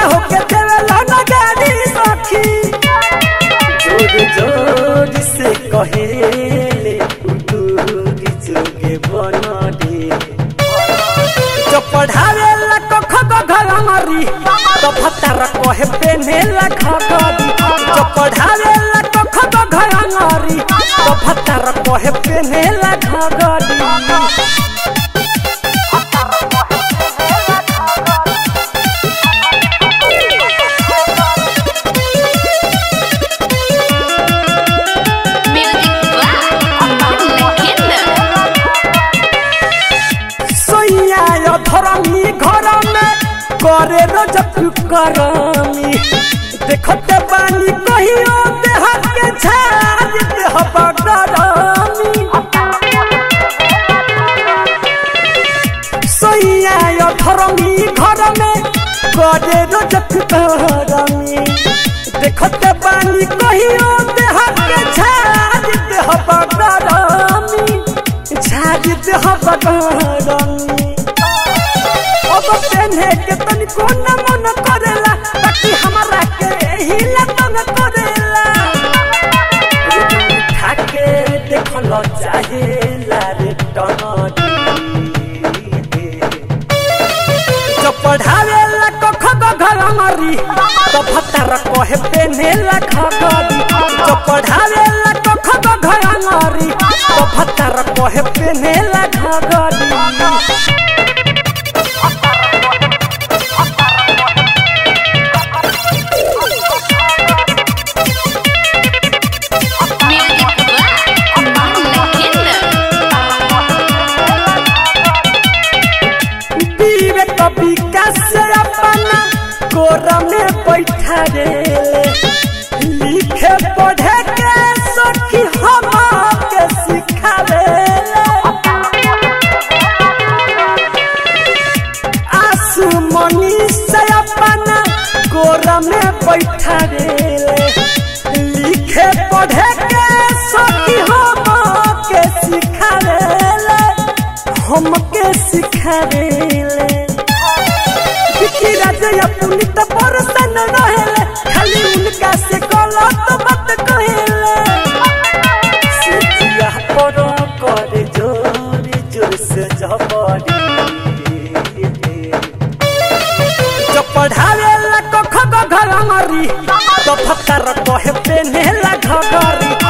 होके देवेला ना गाड़ी सखी जोर जोर से कहेले दूरी जोगे बनडे जो पढ़ावे ला कख घरमरी तो भत्तर कहे पेने ला खगरी जो पढ़ावे ला कख घरमरी तो भत्तर कहे पेने ला खगरी Music by Legenda. सोइया यो धरमी घर में करे रजत करमी देखते बानी कहियो देह के झाड़ देह बगरमी सोइया यो धरमी घर में करे रजत करमी देखते बानी कहियो देह के झाड़ देह बगरमी झाड़ देह बगरमी अब पेन्हे के तनिको न मन करेला ताकि हमरा के एही ला तंग करेला खाके देखल चाहेला रे टनडी जो पढ़ावेला कख घरमरी तो भत्तर कहे पेन्हेला खगरी जो पढ़ावेला कख घरमरी तो भत्तर कहे पेन्हेला खगरी Music by Legenda. विवेक विकास अपना कोरा में बैठा रे लिखे पढ़े के सखी हम के सिखावे आसू मनी से अपना कोरा में बैठा रे लिखे पढ़े के सखी हम के सिखावे हमके सिखावेले विकी राजया पुनित परसन रहेले खाली उनका से गलत बात कहेले सिटिया पर करे जोर जोर से जबरी जो पढ़ावेला कख घरमरी तो फकर कहे पेनेला घगरी